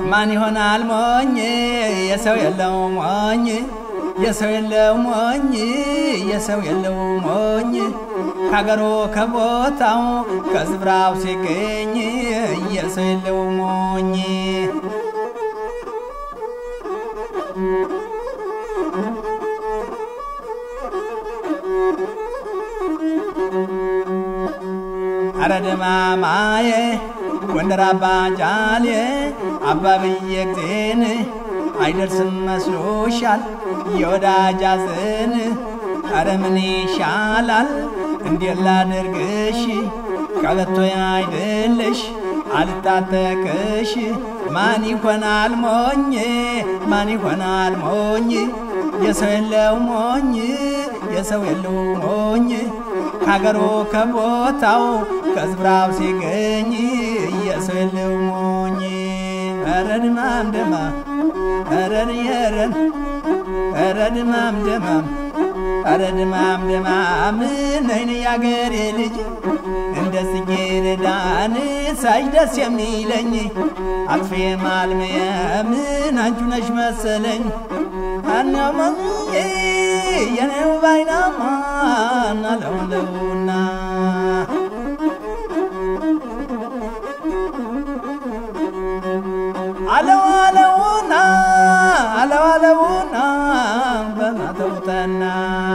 ማን ይሆናል ሞኝ የሰው የለው ሞኝ የሰው የለው ሞኝ የሰው የለው ሞኝ ከሀገሩ ከቦታው ከስፍራው ሲገኝ የሰው የለው ሞኝ አረ ደማማዬ ጎንደር አባ ጃሌ አባብዬ ጊዜን አይደርስም መስሎሻል የወዳጅ አዘን አረ ምን ይሻላል እንዴት ላድርግሽ ቀበቶ አይደለሽ አልታጠቅሽ ማን ይሆናል ሞኝ ማን ይሆናል ሞኝ የሰው የለው ሞኝ የሰው የለው ሞኝ ከሀገሩ ከቦታው ከስፍራው ሲገኝ የሰው የለው ሞኝ ኧረ ድማም ድማም ኧረ የረን ኧረ ድማም ድማም ኧረ ድማም ድማም ነይን ያገሬ ልጅ እንደ ጽጌረዳን ሳይ ደስ የሚለኝ አጥፌ ማልመየምን አንቺ ነሽ መሰለኝ አናማዬ የኔው ባይናማ ናለውለውና አለው አለውና አለው አለውና በማተውጠና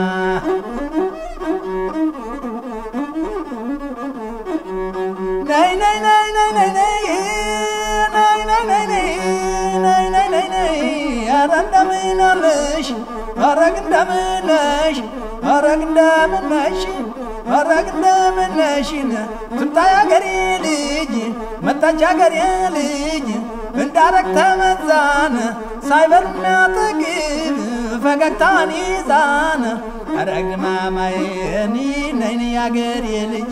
ነይ ነይ ነይ ነይ ነይ ነይ ነይ ነይ ነይ ነይ ነይ ነይ ነይ ኧረ እንደምን አለሽ ኧረግ እንደምን ነሽ ኧረግ እንደምን ነሽ ኧረግ እንደምን ነሽን ትምጣ ያገሬ ልጅ መጣች ያገሬ ልጅ እንዳረግ ተመዛን ሳይበል የሚያጠግብ ፈገግታን ይዛን አረግ ማማዬኒ ነይን ያገሬ ልጅ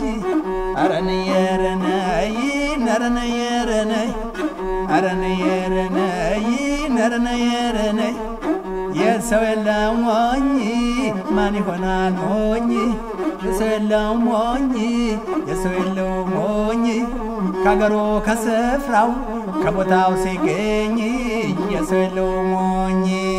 አረንየረነይ ነረነየረነይ አረንየረነይ ነረነየረነይ የሰው የለው ሞኝ ማን ይሆናል ሞኝ የሰው የለው ሞኝ የሰው የለው ሞኝ ከሀገሩ ከስፍራው ከቦታው ሲገኝ የሰው የለው ሞኝ